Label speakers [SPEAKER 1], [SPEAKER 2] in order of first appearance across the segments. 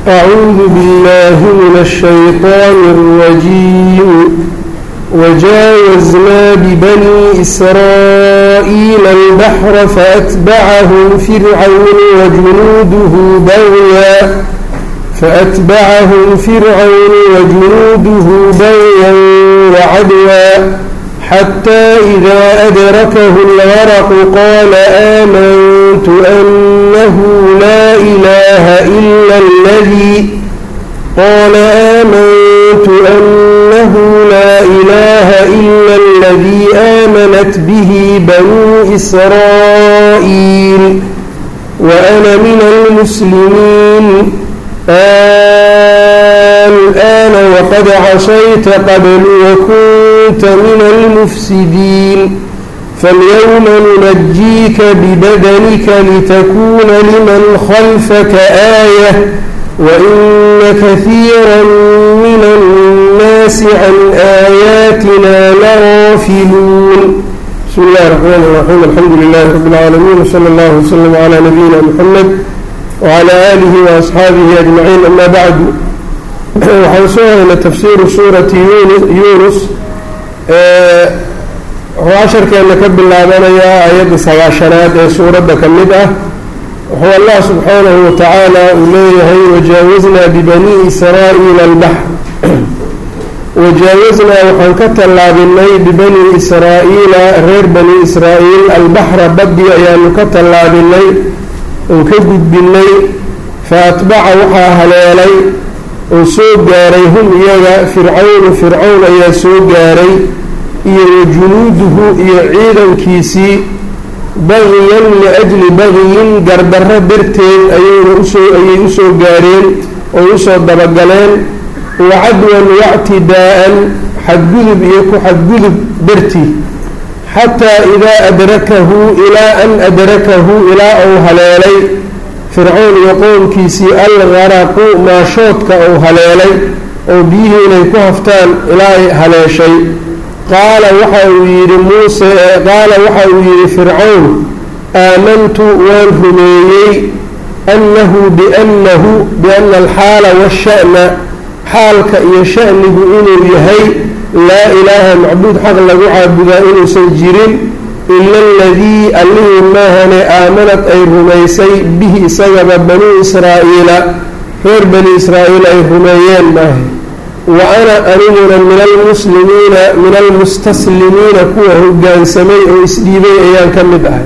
[SPEAKER 1] أعوذ بالله من الشيطان الرجيم وجاوزنا ببني إسرائيل البحر فأتبعهم فرعون وجنوده بغيا فأتبعهم فرعون وجنوده بغيا وعدوا حتى إذا أدركه الغرق قال آمنت أنه لا إله إلا الذي قال آمنت أنه لا إله إلا الذي آمنت به بنو إسرائيل وأنا من المسلمين الآن وقد عصيت قبل وكنت من المفسدين فاليوم ننجيك ببدنك لتكون لمن خلفك آية وإن كثيرا من الناس عن آياتنا لغافلون بسم الله الرحمن الرحيم الحمد لله رب العالمين وصلى الله وسلم على نبينا محمد وعلى آله وأصحaabihi أجمعين أما bعd waxaan soo haynay tafsiiru suurati yunus wuxuu casharkeena ka bilaabanayaa ayadda sagaashanaad ee suuradda ka mid ah wuxuu allah subxaanahu watacaala uu leeyahay wajaawaznaa bibani israa'iila albaxr wajaawaznaa waxaan ka tallaabinay bibani israa'iila reer bani israa'iil albaxra baddi ayaanu ka tallaabinay oon ka gudbinay fa atbaca waxaa haleelay oo soo gaaray hum iyaga fircawnu fircawn ayaa soo gaaray iyo wa junuuduhu iyo ciidankiisii bagiyan liajli bagiyin gardarro darteed ayayna usoo ayay usoo gaareen oo usoo dabagaleen wa cadwan wactidaa'an xadgudub iyo ku xadgudub dartii xataa idaa adrakahu ilaa an adrakahu ilaa uu haleelay fircoon iyo qoomkiisii algaraqu maashoodka uu haleelay oo biyihii inay ku haftaan ilaa ay haleeshay qaala waxa uu yidhi muuse qaala waxa uu yidhi fircown aamantu waan rumeeyey annahu biannahu biana alxaala waasha'na xaalka iyo sha'nigu inuu yahay laa ilaaha macbuud xaq lagu caabudaa inuusan jirin ila aladii allihii maahane aamanad ay rumaysay bihi isagaba banuu israa'iila reer bani israa'iil ay rumeeyeen maahe wa ana aniguna min almuslimiina min almustaslimiina kuwa hoggaansamay oo isdhiibay ayaan ka mid ahay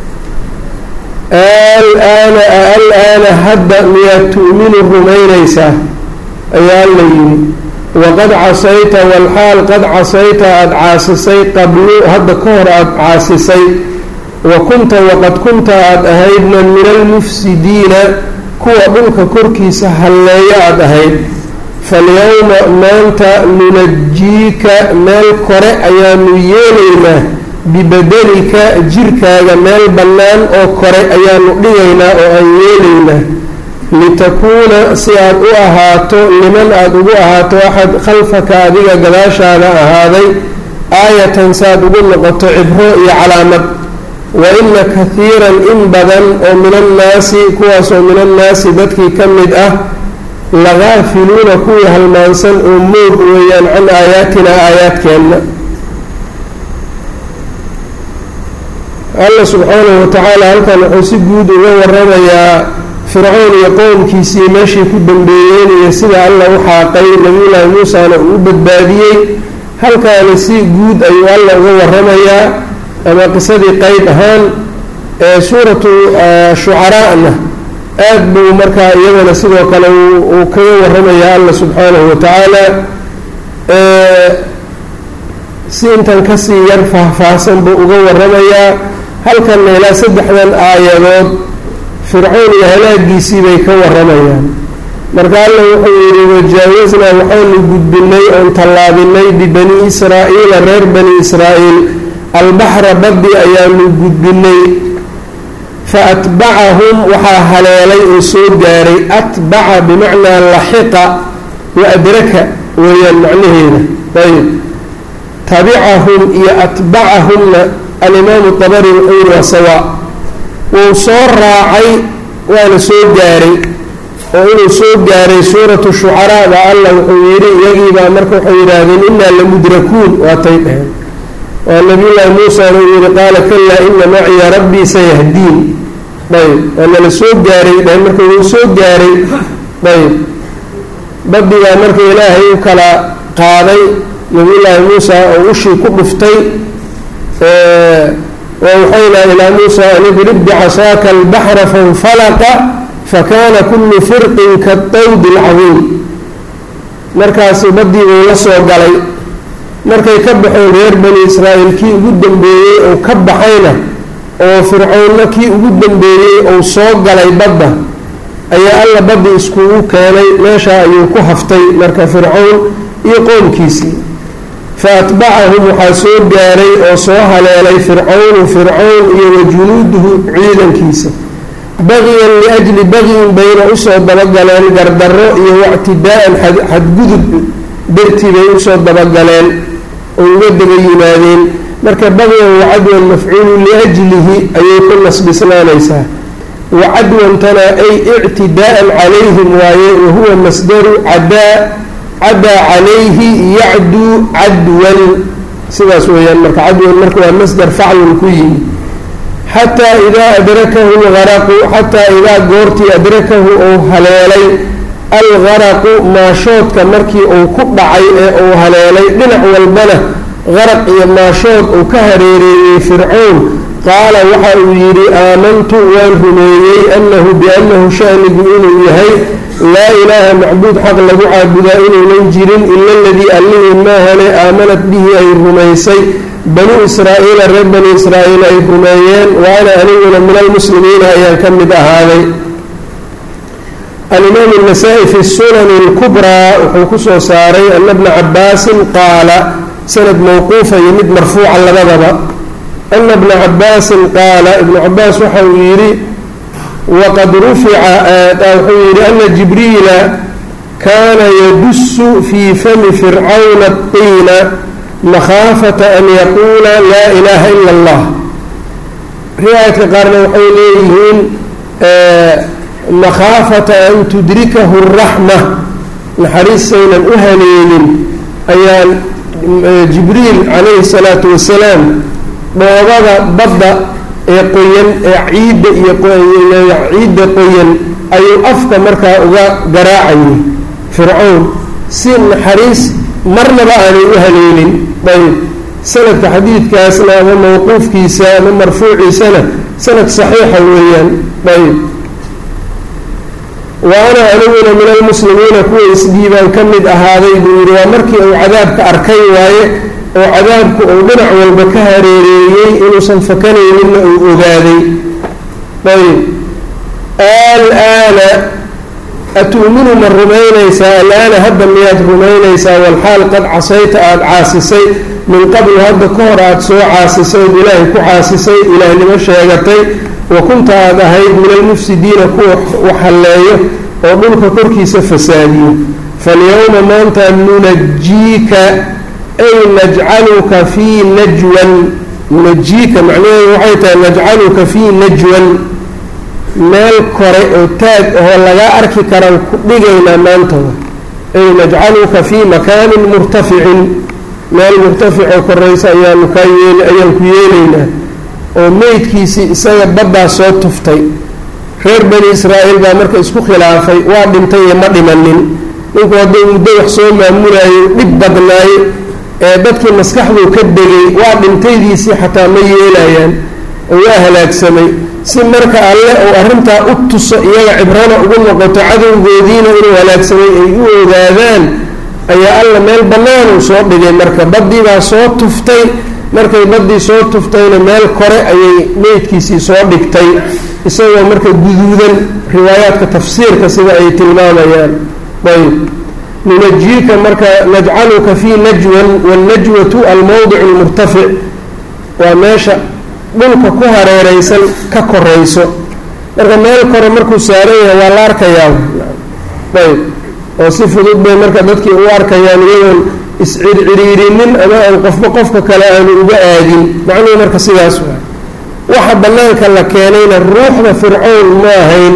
[SPEAKER 1] alaana alaana hadda miyaad tu'minu rumaynaysaa ayaa la yidhi waqad casayta walxaal qad casayta aada caasisay qablu hadda ka hor aada caasisay wa kunta waqad kunta aada ahaydna min almufsidiina kuwa dhulka korkiisa halleeyo aada ahayd falyowma maanta nunajiika meel kore ayaanu yeelaynaa bibadanika jirkaaga meel bannaan oo kore ayaanu dhigaynaa oo aan yeelaynaa litakuuna si aad u ahaato liman aada ugu ahaato axad khalfaka adiga gadaashaada ahaaday aayatan si aad ugu noqoto cibro iyo calaamad wa ina kahiiran in badan oo min annaasi kuwaasoo min annaasi dadkii ka mid ah lagaafiluuna kuwii halmaansan oo moog weeyaan can aayaatina aayaadkeenna alla subxaanahu watacaala halkan wuxuu si guud uga waramayaa fircoon iyo qowmkiisii meeshii ku dambeeyeen iyo sida alla u xaaqay nabiyullaahi muusana uu u badbaadiyey halkaani si guud ayuu alla uga waramayaa ama qisadii qeyb ahaan ee suuratu shucaraana aad buu markaa iyadana sidoo kale uu kaga waramayaa alla subxaanahu watacaala si intan kasii yar faahfaahsan buu uga waramayaa halkanna ilaa saddexdan aayadood fircoon iyo halaagiisii bay ka waramayaan marka alla wuxuu yidhi wajaawaznaa waxaanu gudbinay oon tallaabinay bibani israa'iila reer bani israa'iil albaxra baddi ayaanu gudbinay fa atbacahum waxaa haleelay oo soo gaaray atbaca bimacnaa laxiqa wa adraka weeyaan macnaheeda ayb tabicahum iyo atbacahumna alimaamu dabari wuxuu yihi waa sawaa wuu soo raacay waana soo gaaray oo inuu soo gaaray suuratu shucaraa baa allah wuxuu yidhi iyagiibaa marka waxay yidhaahdeen innaa lamudrakuun waatay dheheen waa nabiyullaahi muusana uu yihi qaala kalaa ina maciya rabbii sayahdiin ayb waa nala soo gaaray dheheen marka wuu soo gaaray ayb badigaa marka ilaahay u kala qaaday nabiyullaahi muusa oo ushii ku dhuftay wawxaynaa ilaa muusa an idrib bicasaaka albaxra fainfalaqa fakana kullu firqin kadawdi alcadiim markaasi baddii uu la soo galay markay ka baxeen reer bani israa'iil kii ugu dambeeyey ou ka baxayna oo fircoonna kii ugu dambeeyey ou soo galay badda ayaa alla baddi iskugu keenay meeshaa ayuu ku haftay marka fircown iyo qoomkiisii fa atbacahum waxaa soo gaaray oo soo haleelay fircownu fircown iyo wa junuuduhu ciidankiisa bagiyan liajli bagyin bayna usoo dabagaleen gardarro iyo wactidaa'an xadgudub dartii bay usoo dabagaleen oo uga daba yimaadeen marka bagyan wacadwan mafcuulu liajlihi ayay ku nasbisnaanaysaa wacadwantana ay ictidaa'an calayhim waaye wahuwa masdaru cadaa cadaa calayhi yacduu cadwan sidaas weeyaan marka cadwan marka waa masdar faclun ku yimi xataa idaa adrakahu lgaraqu xataa idaa goortii adrakahu uu haleelay algaraqu maashoodka markii uu ku dhacay ee uu haleelay dhinac walbana qaraq iyo maashood uu ka hareereeyey fircown qaala waxa uu yidhi aamantu waan rumeeyey annahu biannahu shanigu inuu yahay laa ilaaha macbuud xaq lagu caabudaa inuunan jirin ila aladii allihii maahane aamanat bihi ay rumaysay banuu israa'iila reer bani israa'iil ay rumeeyeen wa ana aniguna min almuslimiina ayaan ka mid ahaaday alimaam الnasaa-i fi sunani اlkubraa wuxuu ku soo saaray ana bna cabaasin qaala sanad mawquufa iyo mid marfuuca labadaba ana bna cabaasin qaala ibnu cabaas waxa uu yidhi waqad rufica wuxuu yidhi ana jibriila kaana yadusu fii fami fircawna اطiina makhaafata an yaquula laa ilaaha ila اllah riwaayadka qaarna waxay leeyihiin makhaafata an tudrikahu اraxma naxariistaynan u haleelin ayaan jibriil calayhi الsalaatu wasalaam dhoobada badda ee qoyan ee ciidda iyo ciidda qoyan ayuu afka markaa uga garaacayay fircown si naxariis marnaba aanay u haleelin ayb sanadka xadiidkaasna ama mawquufkiisa ama marfuuciisana sanad saxiixa weeyaan ayb wa ana aniguna min almuslimiina kuwa isdhiibaan ka mid ahaaday buu yidhi waa markii uu cadaabka arkay waaye oo cadaabku uu dhinac walba ka hareereeyey inuusan fakanayninna uu ogaaday ayb alaana atu'minu ma rumaynaysaa alaana hadda miyaad rumaynaysaa walxaal qad casayta aada caasisay min qablu hadda ka hor aada soo caasisay ood ilaahay ku caasisay ilaahnimo sheegatay wa kunta aada ahayd min almufsidiina kuwa wax halleeyo oo dhulka korkiisa fasaadiyo falyowma maanta nunajiika ay najcaluka fii najwan nunajiika macnaheedu waxay tahay najcaluka fii najwan meel kore oo taag ahoo laga arki karaan ku dhigaynaa maantada ay najcaluka fii makaanin murtaficin meel murtaficoo koraysa ayaanu kaa yeel ayaan ku yeelaynaa oo meydkiisii isaga baddaa soo tuftay reer bani israa'iil baa marka isku khilaafay waa dhintay iyo ma dhimanin ninku hadduu muddo wax soo maamulayo dhib badnaay ee dadkii maskaxduu ka degay waa dhintaydiisii xataa ma yeelayaan oo waa halaagsamay si marka alle uu arrintaa u tuso iyaga cibrana ugu noqoto cadowgoodiina inuu halaagsamay ay u ogaadaan ayaa alla meel bannaanuu soo dhigay marka baddii baa soo tuftay markay baddii soo tuftayna meel kore ayay meydkiisii soo dhigtay isagoo marka guduudan riwaayaadka tafsiirka sida ay tilmaamayaan ayb nunajiika marka najcaluka fii najwan wاlnajwatu almowdic اlmurtafic waa meesha dhulka ku hareereysan ka korayso marka meel kore markuu saaran yahay waa la arkayaa ayb oo si fudud bay marka dadkii u arkayaan iyagoon iscirciriirinin ama aan qofba qofka kale aanu uga aadin macnuhu marka sidaas waa waxa bannaanka la keenayna ruuxda fircown ma ahayn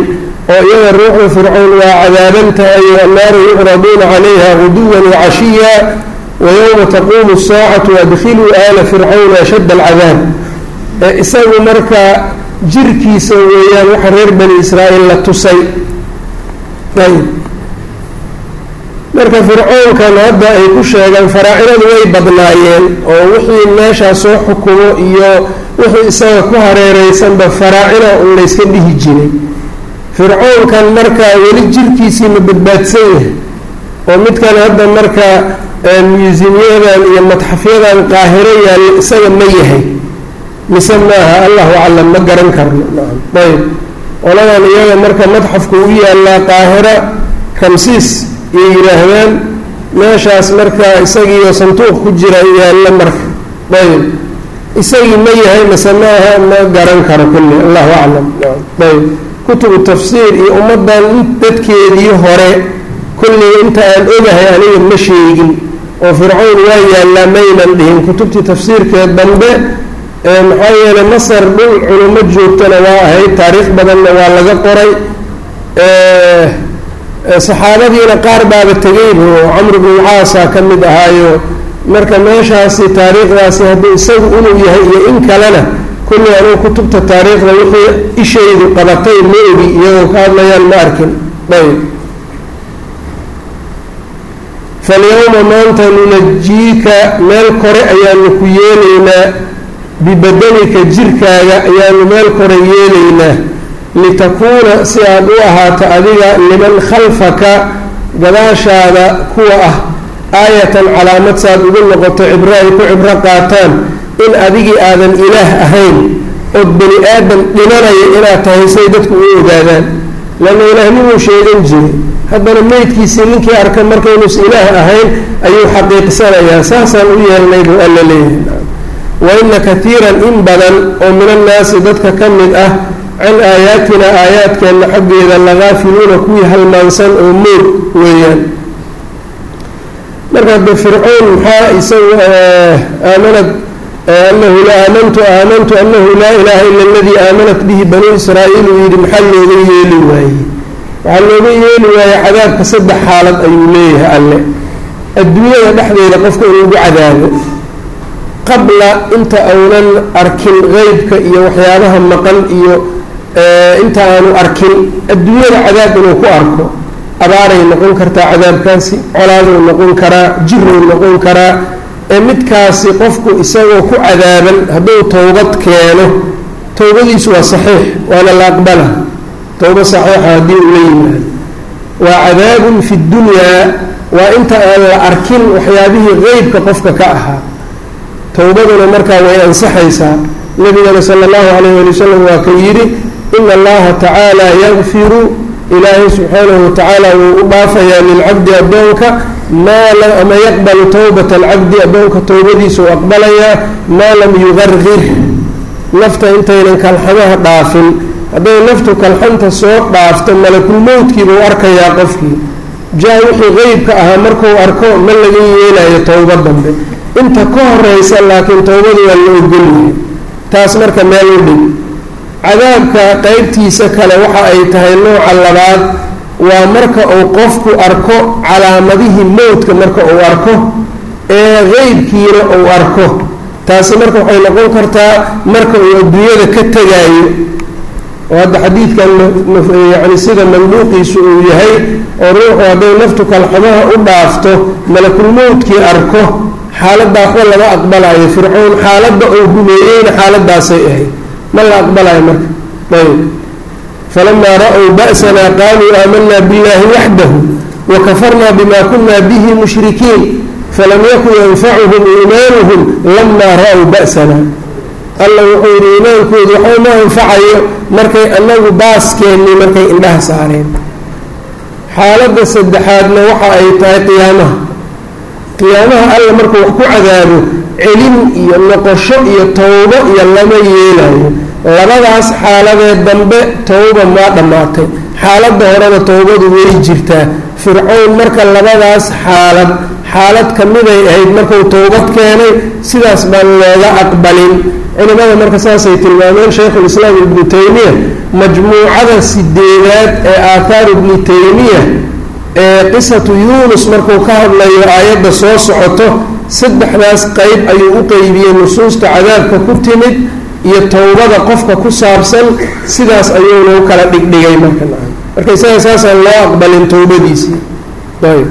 [SPEAKER 1] oo iyada ruuxda fircown waa cadaaban tahay annaaru yucraduuna calayha guduwan wacashiya wayowma taquumu asaacatu adkhiluu aala fircawna ashadda alcadaab isagu marka jirkiisa weeyaan waxa reer bani israa'iil la tusay ayb marka fircoonkan hadda ay ku sheegaan faraacinadu way badnaayeen oo wixii meeshaa soo xukumo iyo wixii isaga ku hareereysanba faraacina un layska dhihi jiray fircoonkan marka weli jirkiisii ma badbaadsan yahay oo midkan hadda marka musimyadan iyo madxafyadan qaahiro yaalla isaga ma yahay mise maaha allahu aclam ma garan karno ayb qoladan iyaga marka madxafku u yaallaa qaahira ramsiis iyay yidhaahdaan meeshaas marka isagiiyo sanduuq ku jira yaalla marka ayb isagii ma yahay mise maaha ma garan karo kulli allahu aclam ayb kutubu tafsiir iyo ummaddan dadkeedii hore kulli inta aan ogahay aniga ma sheegin oo fircown waa yaallaa maynan dhihin kutubtii tafsiirkeed dambe maxaa yeeley masar dhul culimo joogtana waa ahayd taariikh badanna waa laga qoray saxaabadiina qaar baaba tegeyba oo camr bnu caasa ka mid ahaayo marka meeshaasi taariikhdaasi hadduu isagu inuu yahay iyo in kalena kulli anugu kutubta taariikhda wixii ishaydu qabatay ma ogi iyagoo ka hadlayaan ma arkin ayb falyowma maanta nunajiika meel kore ayaanu ku yeelaynaa bibadanika jirkaaga ayaanu meel kore yeelaynaa litakuuna si aad u ahaato adiga liman khalfaka gadaashaada kuwa ah aayatan calaamad saad ugu noqoto cibro ay ku cibro qaataan in adigii aadan ilaah ahayn ood bani aadam dhimanaya inaad tahay say dadku u ogaadaan lanna ilaahnimu sheegan jiray haddana meydkiisii ninkii arka markaynuus ilaah ahayn ayuu xaqiiqsanayaa saasaan u yeelnay buu alla leeyahay wa ina katiiran in badan oo min annaasi dadka ka mid ah can aayaatina aayaadkeenna xaggeeda lagaafiluuna kuwii halmaansan oo moog weeyaan marka de fircoon maxaa isagu aamanad anahu la aamantu aamantu anahu laa ilaaha ila aladii aamanat bihi banuu israa'iil uu yidhi maxaa looga yeeli waayey waxaa looga yeeli waayey cadaabka saddex xaalad ayuu leeyahay alle adduunyada dhexdeeda qofka in lagu cadaabo qabla inta aunan arkin qeybka iyo waxyaabaha maqan iyo inta aanu arkin adduunyada cadaab inuu ku arko abaaray noqon kartaa cadaabkaasi colaaduu noqon karaa jiruu noqon karaa ee midkaasi qofku isagoo ku cadaaban hadduu towbad keeno towbadiisu waa saxiix waana la aqbala towba saxiixa haddii uu la yimaado waa cadaabun fi ddunyaa waa inta aan la arkin waxyaabihii qeybka qofka ka ahaa towbaduna markaa way ansaxaysaa nabigana sala allahu calayh ali wasalam waa ka yidhi ina allaha tacaala yakfiru ilaahay subxaanahu watacaala wuu u dhaafayaa lilcabdi addoonka maa ama yaqbalu towbata alcabdi addoonka towbadiisa u aqbalayaa maa lam yuqarqir nafta intaynan kalxamaha dhaafin hadday naftu kalxanta soo dhaafto malakulmowdkiiba u arkayaa qofkii jaa wixii qeybka ahaa markuu arko ma laga yeelayo towba dambe inta ka horeysa laakiin towbadu waa la ogolyahay taas marka meel u dhig cadaabka qeybtiisa kale waxa ay tahay nooca labaad waa marka uu qofku arko calaamadihii mowdka marka uu arko ee qeybkiina uu arko taasi marka waxay noqon kartaa marka uu adduunyada ka tegaayo oo hadda xadiidkan yani sida manduuqiisu uu yahay oo ruuxu hadday naftu kalxamaha u dhaafto malakulmowdkii arko xaaladda waxba lama aqbalayo fircoon xaaladda uu humeeyeyna xaaladaasay ahayd ma la aqbalayo marka ayb falamaa ra-w ba'sanaa qaaluu aamanaa biاllahi waxdahu wakafarnaa bima kuna bihi mushrikiin falam yakun yanfacuhum iimaanuhum lamaa ra-w ba'sana alla wuxuu yidhi iimaankoodu waxba ma anfacayo markay anagu baaskeennii markay indhaha saareen xaaladda saddexaadna waxa ay tahay qiyaamaha qiyaamaha alla markuu wax ku cadaabo celin iyo noqosho iyo towbo iyo lama yeelayo labadaas xaaladee dambe towba maa dhammaatay xaaladda horena towbadu way jirtaa fircown marka labadaas xaalad xaalad ka miday ahayd markuu towbad keenay sidaas baan looga aqbalin culimada marka saasay tilmaameen shaykhulislaam ibnu taymiya majmuucada sideedaad ee aathaar ibnu taymiya ee qisatu yuunus markuu ka hadlayo aayadda soo socoto saddexdaas qeyb ayuu u qeybiyey nusuusta cadaabka ku timid iyo towbada qofka ku saabsan sidaas ayuuna u kala dhigdhigay marka marka isaga saasaan loo aqbalin towbadiisii ayb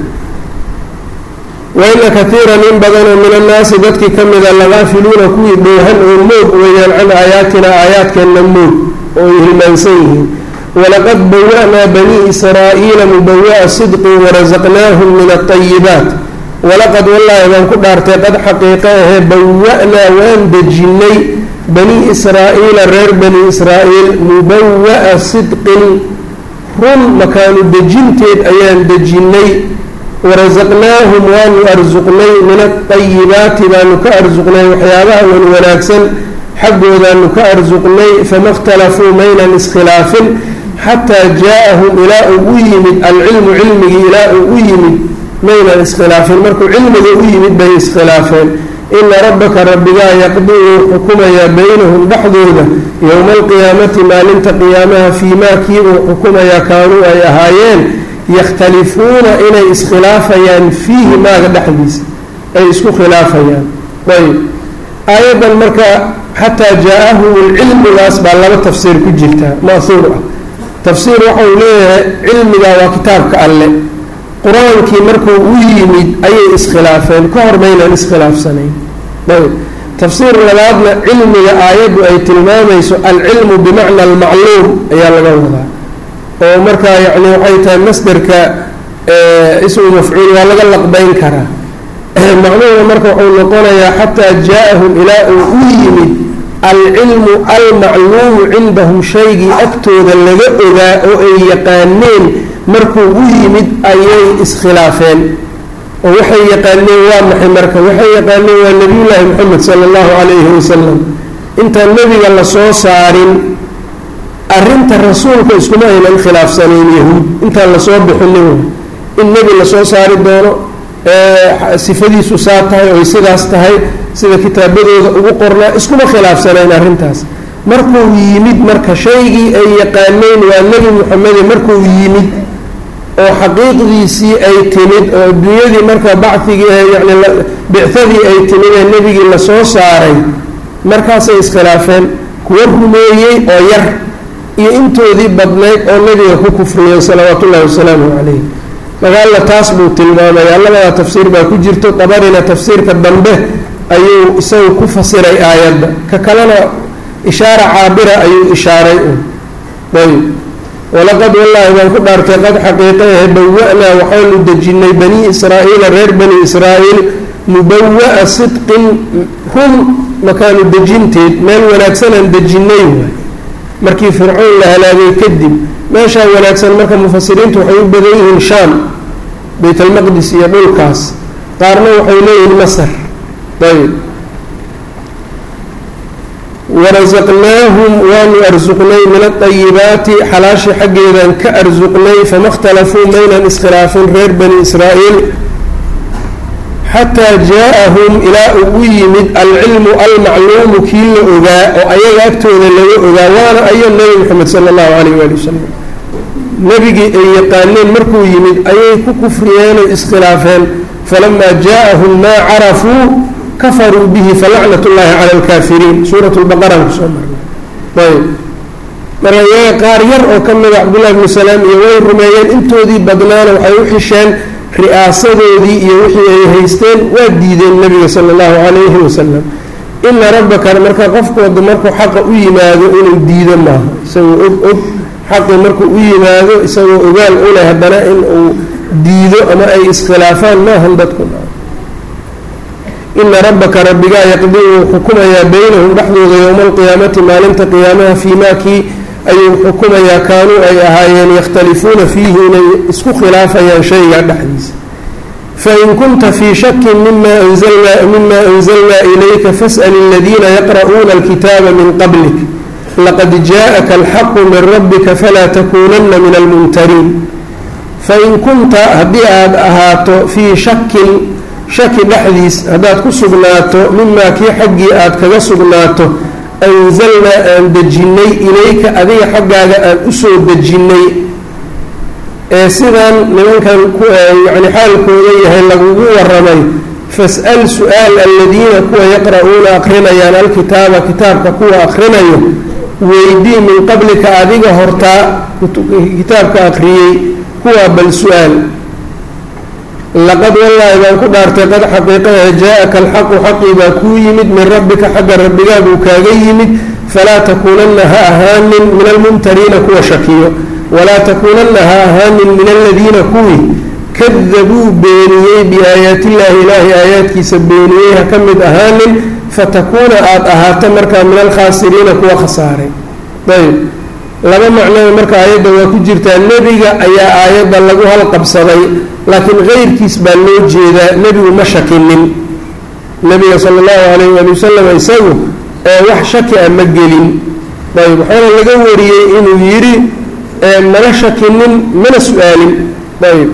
[SPEAKER 1] waina kaiiran in badanoo min annaasi dadkii ka mida lagaafiluuna kuwii dhoohan oo moog weeyaan can aayaatina aayaadkeenna moog oo ay hilmaansan yihiin walaqad bawa-naa banii israa'iila mubawa'a sidqin warasaqnaahum min alطayibaat walaqad wallaahi baan ku dhaartay qad xaqiiqa ahee bawa-naa waan dejinnay banii israa'iila reer bani israa'iil mubawa'a sidqin run makaanu dejinteed ayaan dejinnay warasaqnaahum waanu arsuqnay min alطayibaati baanu ka arsuqnay waxyaabaha wan wanaagsan xaggoodaanu ka arsuqnay fama اkhtalafuu maynan iskhilaafin xataa jaa-ahum ilaa uu u yimid alcilmu cilmigii ilaa uu u yimid maynan iskhilaafin markuu cilmiga u yimid bay iskhilaafeen ina rabbaka rabbigaa yaqdii wuu xukumayaa baynahum dhexdooda yowma alqiyaamati maalinta qiyaamaha fii maa kii uu xukumayaa kaanuu ay ahaayeen yakhtalifuuna inay iskhilaafayaan fiihi maaga dhexdiisa ay isku khilaafayaan ayb aayaddan marka xataa jaa-ahum lcilmigaas baa laba tafsiir ku jirtaa ma'huur ah tafsiir waxau leeyahay cilmigaa waa kitaabka alle qur-aankii markuu u yimid ayay iskhilaafeen ka hor maynan iskhilaafsanayn ayb tafsiir labaadna cilmiga aayaddu ay tilmaamayso alcilmu bimacna almacluum ayaa laga wadaa oo markaa yacni waxay tahay masderka ismu mafcuul waa laga laqbayn karaa macnuhuna marka wuxuu noqonayaa xataa jaa-ahum ilaa uu u yimid alcilmu almacluumu cindahum shaygii agtooda laga ogaa oo ay yaqaaneen markuu u yimid ayay iskhilaafeen oo waxay yaqaaneen waa maxay marka waxay yaqaaneen waa nebiyullaahi moxamed sala allahu calayhi wasalam intaan nebiga lasoo saarin arrinta rasuulka iskuma aynan khilaafsanayn yahuud intaan lasoo bixinin in nebi lasoo saari doono sifadiisu saa tahay oy sidaas tahay sida kitaabadooda ugu qornaa iskuma khilaafsanayn arrintaas markuu yimid marka shaygii ay yaqaaneen waa nebi moxamede markuu yimid oo xaqiiqdiisii ay timid oo adduunyadii marka bacigii yani bicadii ay timid ee nebigii lasoo saaray markaasay iskhilaafeen kuwa rumeeyey oo yar iyo intoodii badnayd oo nebiga ku kufriyeen salawaatu ullahi wasalaamu calayh magaalla taas buu tilmaamaya labadaa tafsiir baa ku jirto dabarina tafsiirka dambe ayuu isagu ku fasiray aayadda ka kalena ishaara caabira ayuu ishaaray un ayb walaqad wallaahi baan ku dhaartay qad xaqiiqayahe bawa-naa waxaanu dejinnay banii israa'iila reer bani israa'iil mubawa'a sidqin run makaanu dejinteed meel wanaagsanaan dejinnay waay markii fircoon la halaagay kadib meeshaa wanaagsan marka mufasiriintu waxay u badan yihiin shaam baytalmaqdis iyo dhulkaas qaarna waxay leeyihiin masar ayb warasaqnaahum waanu arsuqnay min aayibaati xalaashii xaggeedaan ka arsuqnay fama اkhtalafuu maynan iskhilaafin reer bani israa'iil xataa jaa-ahum ilaa uu u yimid alcilmu almacluumu kii la ogaa oo ayaga agtooda laga ogaa waana ayo nebi moxamed sala allahu calayh waali wasalam nebigii ay yaqaaneen markuu yimid ayay ku kufriyeen oy iskhilaafeen falamaa jaa-ahum maa carafuu kafaruu bihi falacnat ullaahi cala alkaafiriin suurat lbaqaraan kusoo marnay ayb marka iyaga qaar yar oo ka mida cabdullahi bnu salaam iyo way rumeeyeen intoodii badnaana waxay u xisheen ri'aasadoodii iyo wixii ay haysteen waa diideen nebiga sala allahu calayhi wasalam ina rabbaka marka qofkooda markuu xaqa u yimaado inuu diido maaha isagoo og og xaqii markuu u yimaado isagoo ogaal u leh haddana in uu diido ama ay iskhilaafaan maahan dadku ina rabbaka rabbigaa yaqdii wuu xukumayaa beynahum dhexdooda yowma alqiyaamati maalinta qiyaamaha fii maa kii ayuu xukumayaa kaanuu ay ahaayeen yakhtalifuuna fiihi inay isku khilaafayaan shayga dhexdiisa fain kunta fii shakin mima anzalnaa mima anzalnaa ilayka fas'al aladiina yaqra'uuna alkitaaba min qablik laqad jaaءaka alxaqu min rabbika falaa takuunana min almumtariin fain kunta haddii aada ahaato fii shakin shaki dhexdiis haddaad ku sugnaato mimaa kii xaggii aad kaga sugnaato anzalnaa aan dejinnay ilayka adiga xaggaaga aan u soo dejinnay ee sidaan nimankan yani xaalkooda yahay lagugu waramay fas'al su-aal aladiina kuwa yaqra'uuna akrinayaan alkitaaba kitaabka kuwa akrinayo weydii min qablika adiga hortaa kitaabka akriyey kuwaa bal su-aal laqad wallaahi baan ku dhaartay qad xaqiiqaha jaa-aka alxaqu xaqii baa kuu yimid min rabbika xagga rabbigaabuu kaaga yimid falaa takuunanna ha ahaanin min almumtariina kuwa shakiyo walaa takuunanna ha ahaanin min aladiina kuwii kadabuu beeniyey biaayaatillaahi ilaahay aayaadkiisa beeniyey ha ka mid ahaanin fatakuuna aada ahaato markaa min alkhaasiriina kuwa khasaaray ayb laba macnaba marka aayadda waa ku jirtaa nebiga ayaa aayadda lagu halqabsaday laakiin keyrkiis baa loo jeedaa nebigu ma shakinin nebiga sala allahu calayh waali wasalam isagu ee wax shaki a ma gelin ayb waxaana laga wariyey inuu yidhi mana shakinin mana su-aalin ayb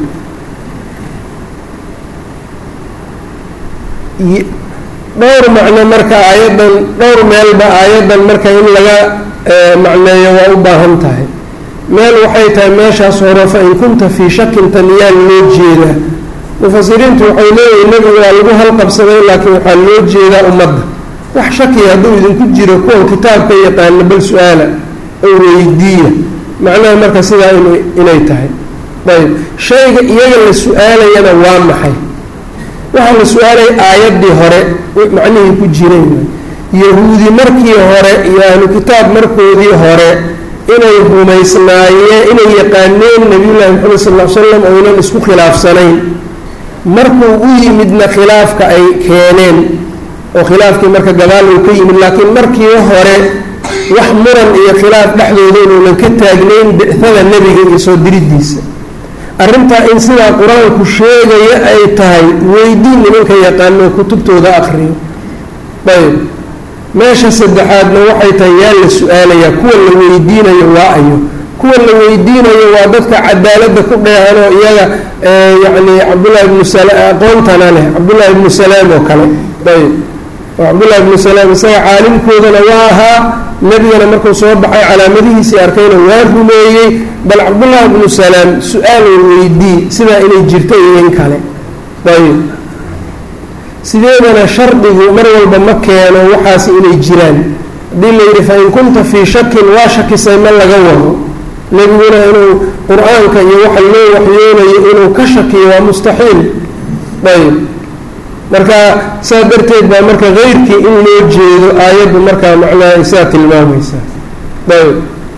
[SPEAKER 1] dhowr macno marka aayaddan dhowr meelba aayaddan marka in laga macneeyo waa u baahan tahay meel waxay tahay meeshaas hore fa in kunta fii shakin taniyaan loo jeedaa mufasiriintu waxay leeyihin nebigu waa lagu halqabsaday laakiin waxaa loo jeedaa ummadda wax shakiya hadduu idinku jiro kuwan kitaabka yaqaana bal su-aala oo weydiiya macnaha marka sidaa inay tahay ayb shayga iyaga la su-aalayana waa maxay waxaa la su-aalaya aayaddii hore macnihii ku jiray yahuudi markii hore iyo ahlu kitaab markoodii hore inay rumaysnaayeen inay yaqaaneen nabiyullaahi maxamed sal l slam oynan isku khilaafsanayn markuu u yimidna khilaafka ay keeneen oo khilaafkii marka gadaal uu ka yimid laakiin markii hore wax muran iyo khilaaf dhexdooda inuunan ka taagnayn bicada nebiga iyo soo diridiisa arrintaa in sidaa qur-aanku sheegaya ay tahay weydiin nimanka yaqaano kutubtooda akriyo ayb meesha saddexaadna waxay tahay yaa la su-aalayaa kuwa la weydiinayo waa ayo kuwa la weydiinayo waa dadka cadaaladda ku dheehanoo iyaga yacni cabdullahi ibnu sala aqoontana leh cabdullahi ibnu salaam oo kale ayb oo cabdullahi ibnu salaam isaga caalimkoodana waa ahaa nebigana markuu soo baxay calaamadihiisii arkayna waa rumeeyey bal cabdullahi ibnu salaam su-aal weydii sidaa inay jirto iyo in kale ayb sideedana shardigu mar walba ma keeno waxaas inay jiraan haddii la yidhi fain kunta fii shakin waa shakisay ma laga wado nebiguna inuu qur-aanka iyo waxa loo waxyoonayo inuu ka shakiyo waa mustaxiil ayb marka saa darteed baa marka keyrkii in loo jeedo aayaddu markaa macnaha isaa tilmaamaysaa ayb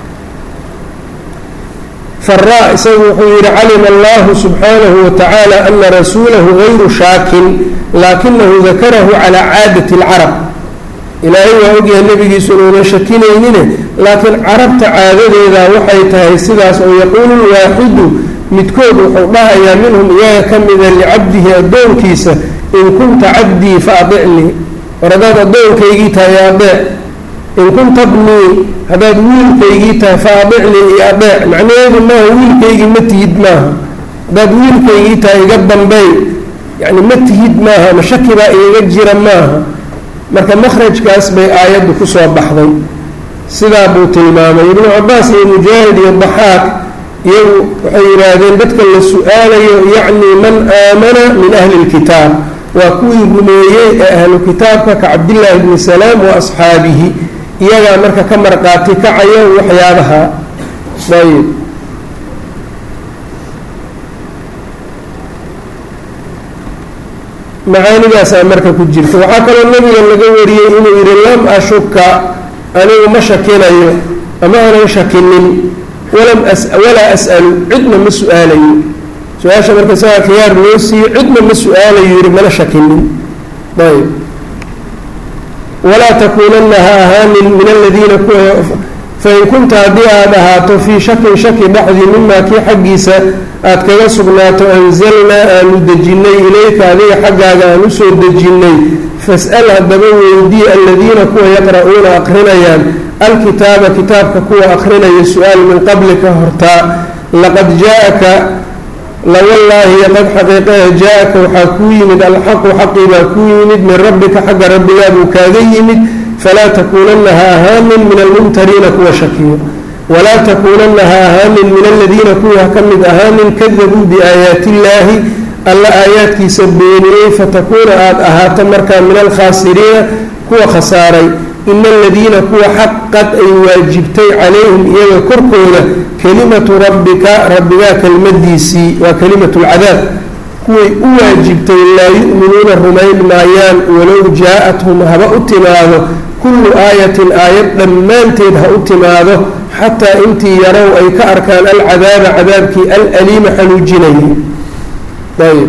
[SPEAKER 1] faraa isagu wuxuu yidhi calima allahu subxaanahu watacaala ana rasuulahu gayru shaakin laakinahu dakarahu calaa caadati اlcarab ilaahay waa ogyahay nebigiisu inuunan shakinaynine laakiin carabta caadadeeda waxay tahay sidaas oo yaquulu lwaaxidu midkood wuxuu dhahayaa minhum iyaga ka mida licabdihi addoonkiisa in kunta cabdii fa adicnii war haddaad addoonkaygii tahay adeec in kunta bnii haddaad wiilkaygii tahay fa adicnii iyo adeec macnaheedu maaha wiilkaygii ma tihid maaha haddaad wiilkaygii tahay iga dambey yacni ma tihid maaha ma shaki baa igaga jira maaha marka makhrajkaas bay aayaddu ku soo baxday sidaa buu tilmaamay ibnu cabaas iyo mujaahid iyo daxaaq iyagu waxay yidhaahdeen dadka la su-aalayo yacni man aamana min ahli lkitaab waa kuwii rumeeyey ee ahlu kitaabka ka cabdillaahi bni salaam wa asxaabihi iyagaa marka ka marqaati kacayo waxyaabaha ayb macaanidaasaa marka ku jirta waxaa kaloo nebiga laga wariyey inuu yidhi lam ashuka anigu ma shakinayo ama aanan shakinin walam walaa as'alu cidna ma su-aalayo su-aasha marka isagaa khiyaar loo siiyo cidna ma su-aalayo yidhi mana shakinin ayb walaa takuunanna ha ahaanin min aladiina kuwa fain kunta haddii aad ahaato fii shakin shaki dhexdii mimaa kii xaggiisa aad kaga sugnaato anzalnaa aanu dejinnay ilayka adiga xaggaaga aan usoo dejinnay fas'al haddaba weydii aladiina kuwa yaqra'uuna aqrinayaan alkitaaba kitaabka kuwa aqrinaya su-aal min qablika hortaa laqad jaa-aka lawallaahi qad xaqiiqaha jaa-aka waxaa kuu yimid alxaqu xaqii baa kuu yimid min rabbika xagga rabbigaa buu kaaga yimid falaa takuunanna ha ahaanin min almumtariina kuwa shakiyo walaa takuunanna ha ahaanin min aladiina kuwii ha ka mid ahaanin kadabuu biaayaati illaahi alla aayaadkiisa beeniyey fatakuuna aada ahaato markaa min alkhaasiriina kuwa khasaaray ina aladiina kuwa xaqad ay waajibtay calayhim iyaga korkooda kelimatu rabbika rabbigaa kelmadiisii waa kelimatu lcadaab kuway u waajibtay laa yu'minuuna rumayn maayaan walow jaa-athum haba u timaado kullu aayatin aayad dhammaanteed ha u timaado xataa intii yarow ay ka arkaan alcadaaba cadaabkii alaliima xanuujinayay ayb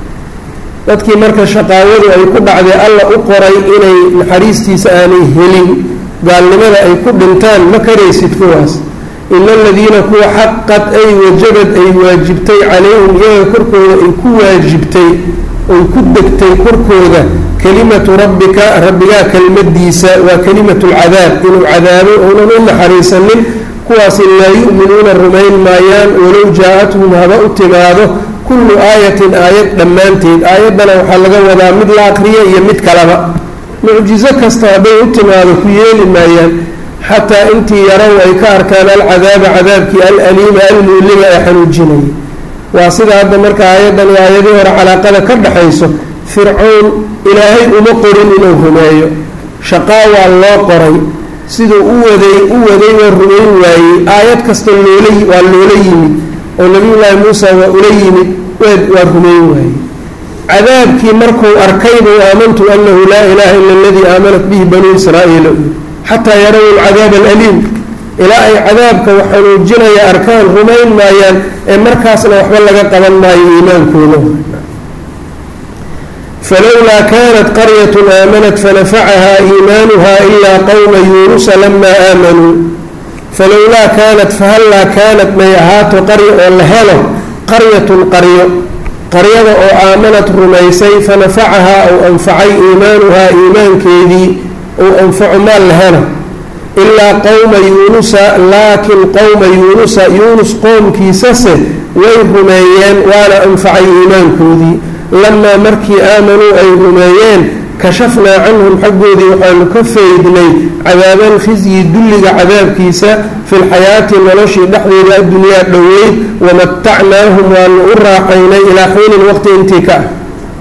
[SPEAKER 1] dadkii marka shaqaawadu ay ku dhacday alla u qoray inay naxariistiisa aanay helin gaalnimada ay ku dhintaan ma karaysid kuwaas ina aladiina kuwa xaqad ay wajabad ay waajibtay calayhim iyaga korkooda ay ku waajibtay ay ku degtay korkooda kelimatu rabbika rabbigaa kelmadiisa waa kelimatu lcadaab inuu cadaabo uunan u naxariisanin kuwaasi laa yu'minuuna rumayn maayaan walow jaa-athum haba u timaado kullu aayatin aayad dhammaanteed aayaddana waxaa laga wadaa mid la aqriya iyo mid kaleba mucjizo kasta hadday u timaado ku yeeli maayaan xataa intii yarow ay ka arkaan alcadaaba cadaabkii alaliima almuulima ee xanuujinaya waa sida hadda marka aayaddan iyo aayadii hore calaaqada ka dhaxayso fircown ilaahay uma qorin inuu rumeeyo shaqaa waa loo qoray siduu u waday u waday waa rumayn waayey aayad kasta loola waa loola yimid oo nabiyullaahi muusa waa ula yimid waa rumayn waayey cadaabkii markuu arkaybu aamantu anahu laa ilaaha ila aladii aamanat bihi banuu israa'iila xataa yaraw alcadaab alaliim ilaa ay cadaabka xanuujinaya arkaan rumayn maayaan ee markaasna waxba laga qaban maayo iimaankooda falowlaa kaanat qaryat aamanat fanafacahaa iimaanuha ilaa qowma yuunusa lamaa aamanuu falowlaa kaanat fahallaa kaanat may ahaato qarya oo la helo qaryatun qaryo qaryada oo aamanad rumaysay fanafacahaa ou anfacay iimaanuhaa iimaankeedii ou anfaco maal la helo ilaa qowma yuunusa laakiin qowma yuunusa yuunus qoomkiisase way rumeeyeen waana anfacay iimaankoodii lamaa markii aamanuu ay rumeeyeen kashafnaa canhum xaggoodii waxaanu ka faydnay cadaabal khizyi dulliga cadaabkiisa fi lxayaati noloshii dhexdeeda addunyaa dhoweyd wamatacnaahum waanu u raaxaynay ilaa xiinin waqti intii ka ah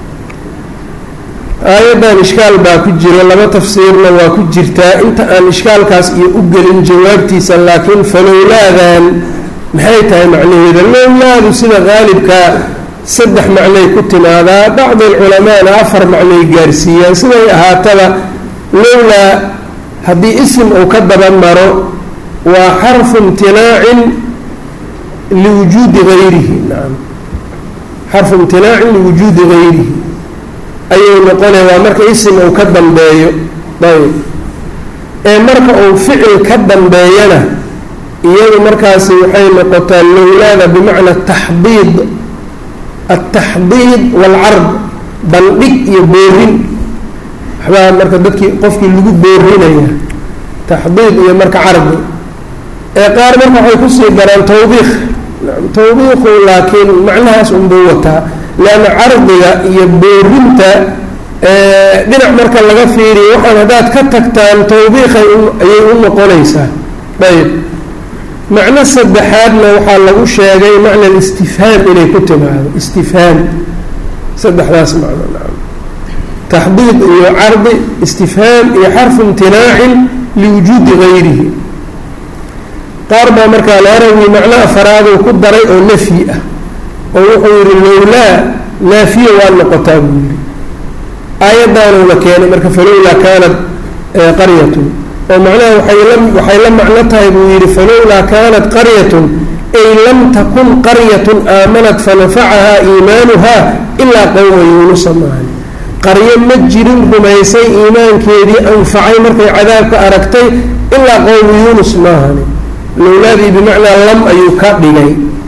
[SPEAKER 1] aayaddan ishkaal baa ku jira laba tafsiirna waa ku jirtaa inta aan ishkaalkaas iyo u gelin jawaabtiisa laakiin falowlaadan maxay tahay macnaheeda lowlaadu sida qaalibkaa saddex macnay ku timaadaa bacdi alculamaana afar macnay gaarsiiyaan siday ahaataba lowlaa haddii isim uu ka daba maro waa xarfu imtinaacin liwujuudi hayrihi nacam xarfu imtinaacin liwujuudi hayrihi ayuu noqonaya waa marka isim uu ka dambeeyo ayb ee marka uu ficil ka dambeeyana iyadu markaasi waxay noqotaa lowlaada bimacna taxdiid altaxdiid waalcard bandhig iyo boorin waxbaa marka dadkii qofkii lagu boorinaya taxdiid iyo marka cardi ee qaar marka waxay kusii daraan tawbiikh tawbiiqu laakiin macnahaas unbuu wataa leanna cardiga iyo boorinta dhinac marka laga fiiriyo waxaan haddaad ka tagtaan tawbiiqay ayay u noqonaysaa ayb macno saddexaadna waxaa lagu sheegay macna istifhaam inay ku timaado istifhaam saddexdaas macno nacam taxdiid iyo cardi istifhaam iyo xarfu imtinaacin liwujuudi gayrihi qaar baa markaa larawi macno afaraaduu ku daray oo nafyi ah oo wuxuu yihi lowlaa naafiya waa noqotaa buu yihi aayaddaanuna keenay marka falowlaa kaanat qaryatun oo macnaha waxay la macno tahay buu yidhi falowlaa kaanat qaryatun ay lam takun qaryatun aamanat fanafacahaa iimaanuhaa ilaa qowma yuunusa maahan qaryo ma jirin rumaysay iimaankeedii anfacay markay cadaabka aragtay ilaa qowmu yuunus maahani lowlaadii bimacnaa lam ayuu ka dhigay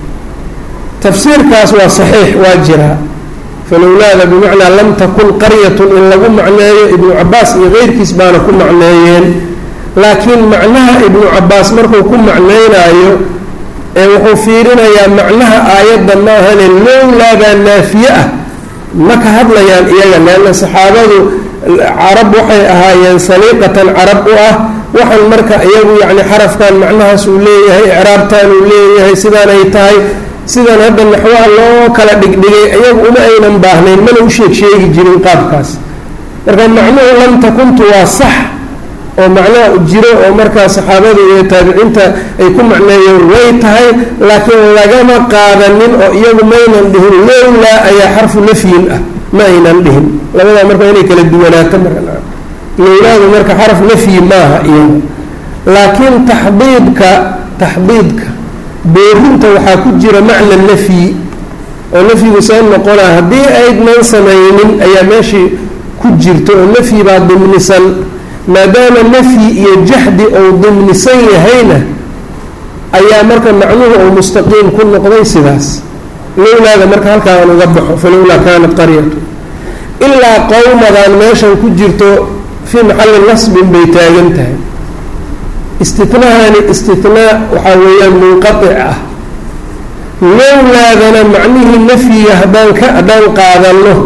[SPEAKER 1] tafsiirkaas waa saxiix waa jiraa falowlaada bimacnaa lam takun qaryatun in lagu macneeyo ibnu cabaas iyo keyrkiis baana ku macneeyeen laakiin macnaha ibnu cabaas markuu ku macneynaayo ee wuxuu fiirinayaa macnaha aayadda maahane lowlaabaa naafiye ah ma ka hadlayaan iyaga leanna saxaabadu carab waxay ahaayeen saliiqatan carab u ah waxaan marka iyagu yacni xarafkan macnahaas uu leeyahay icraabtan uu leeyahay sidaan ay tahay sidan hadda naxwaha loo kala dhigdhigay iyagu uma aynan baahnayn mana u sheeg sheegi jirin qaabkaas marka macnuhu lam takuntu waa sax oo macnaha jiro oo markaa saxaabada iyo taabiciinta ay ku macneeyeen way tahay laakiin lagama qaadanin oo iyagu maynan dhihin lowlaa ayaa xarfu nafyin ah ma aynan dhihin labadaa marka inay kala duwanaato marka lowlaadu marka xaraf nafyi maaha iyaga laakiin taxdiidka taxdiidka boorinta waxaa ku jira macna nafyi oo nafyigu see noqonaa haddii aydnan samaynin ayaa meeshii ku jirto oo nafyi baa dimnisan maadaama nafyi iyo jaxdi ou dimnisan yahayna ayaa marka macnuhu uu mustaqiim ku noqday sidaas lowlaada marka halkaa aan uga baxo falowlaa kaanat qaryatu ilaa qowmadan meeshan ku jirto fii maxalli nasbin bay taagan tahay istinahaani istinaa waxaa weeyaan munqaic ah lowlaadana macnihii nafyiga haddaan ka haddaan qaadanno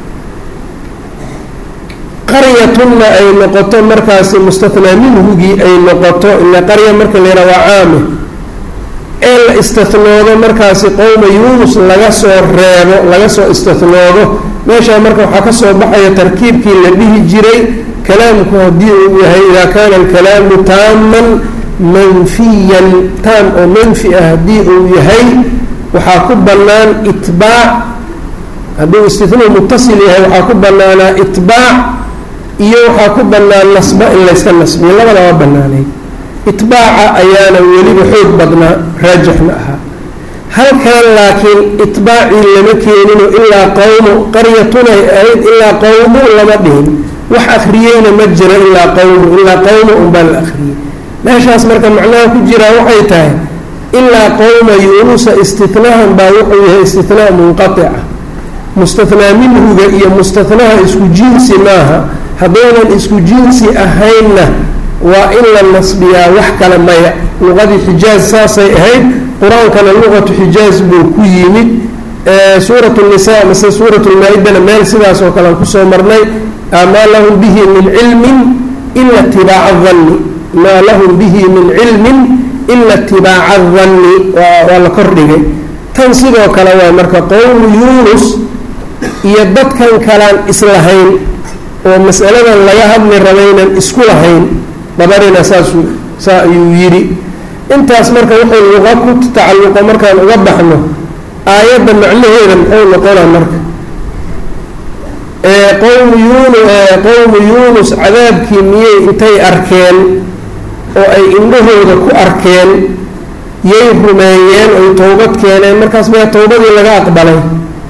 [SPEAKER 1] qaryatunna ay noqoto markaasi mustathnaa minhugii ay noqoto ila qarya marka la yidhaha waa caame ee la istathnoodo markaasi qowma yuunus laga soo reebo laga soo istathnoodo meeshaa marka waxaa ka soo baxaya tarkiibkii la dhihi jiray kalaamku haddii uu yahay idaa kaana alkalaamu taaman manfiyan taam oo manfi ah haddii uu yahay waxaa ku bannaan itbaac hadduu istinuu mutasil yahay waxaa ku bannaanaa itbaac iyo waxaa ku bannaan nasba in layska nasbiyo labadaba bannaanay itbaaca ayaana weliba xoog badnaa raajixna ahaa halkan laakiin itbaacii lama keenino ilaa qowmu qaryatunay ahayd ilaa qowmu lama dhihin wax akhriyeyna ma jiro ilaa qowmu ilaa qowmu unbaa la akhriyey meeshaas marka macnaha ku jiraa waxay tahay ilaa qowma yuunusa istinahan baa wuxuu yahay istinaa munqaica mustathnaa minhuga iyo mustahnaha isku jinsi maaha haddaynan isku jinsi ahaynna waa in la nasbiyaa wax kale maya luqadii xijaaz saasay ahayd qur-aankana luqatu xijaaz buu ku yimid suurat nisa mase suurat lmaa-idana meel sidaas oo kale aan kusoo marnay maa lahum bihi min cilmin ila tibaaca danni maa lahum bihi min cilmin ila itibaaca danni waa la kordhigay tan sidoo kale waa marka qowmu yuunus iyo dadkan kalaan islahayn oo masaladan laga hadli rabaynan isku lahayn dabarina saasuu saa ayuu yidhi intaas marka wuxuu luqa ku tacalluqo markaan uga baxno aayadda macnaheeda muxuu noqonaa marka qowmu yuunu qowmu yuunus cadaabkii miyey intay arkeen oo ay indhahooda ku arkeen yay rumeeyeen oy towbad keeneen markaas maya towbadii laga aqbalay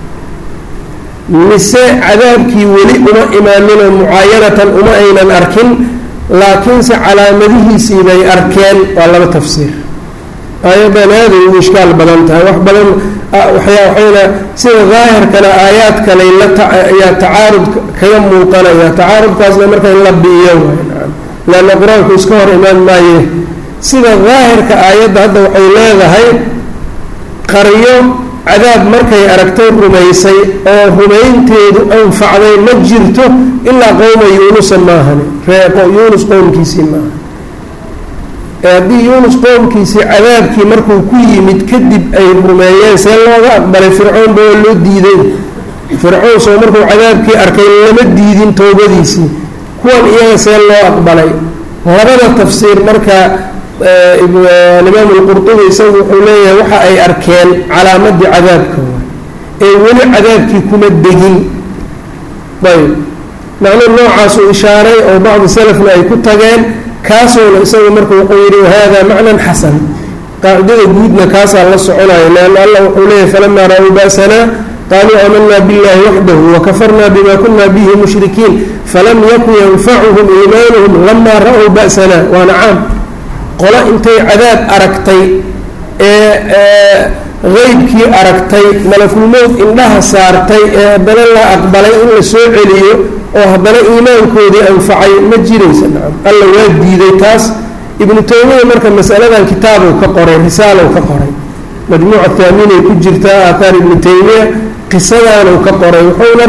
[SPEAKER 1] mise cadaabkii weli uma imaaninoo mucaayanatan uma aynan arkin laakiinse calaamadihiisii bay arkeen waa laba tafsiir aayaddan aaday u ishkaal badan tahay wax badan waxayna sida daahirkana aayaad kaley layaa tacaarud kaga muuqanaya tacaarudkaasna marka in la biiyo leanna qur-aanku iska hor imaan maaye sida daahirka aayadda hadda waxay leedahay qaryo cadaab markay aragtay rumaysay oo rumaynteedu anfacday ma jirto ilaa qowma yuunusa maahani yuunus qowmkiisii maaha haddii yuunus qowmkiisii cadaabkii markuu ku yimid kadib ay rumeeyeen see looga aqbalay fircoon ba waa loo diiday fircoon soo markuu cadaabkii arkay lama diidin towbadiisii kuwan iyaga see loo aqbalay labada tafsiir marka alimaam alqurdubi isagu wuxuu leeyahay waxa ay arkeen calaamadii cadaabka waay ee weli cadaabkii kuma degin ayb macno noocaasuu ishaaray oo bacdi salafna ay ku tageen kaasuuna isagu marka wuxuu yidhi wahada macnan xasan qaacidada guudna kaasaa la soconayo leanna allah wuxuu leeyahay falamaa ra-uu ba'sanaa qaaluu aamanaa biاllahi waxdahu wakafarna bima kuna bihi mushrikiin falam yakun yanfacuhum iimaanuhum lamaa ra-uu ba'sanaa waana caam qolo intay cadaab aragtay ee qeybkii aragtay malakulmowd indhaha saartay ee haddana la aqbalay in la soo celiyo oo haddana iimaankoodii anfacay ma jiraysa nacam alla waa diiday taas ibnu taymiya marka masaladan kitaabow ka qoray risaalow ka qoray majmuuca thaaminay ku jirtaa aathaar ibnu taymiya qisadaanuu ka qoray wuxuuna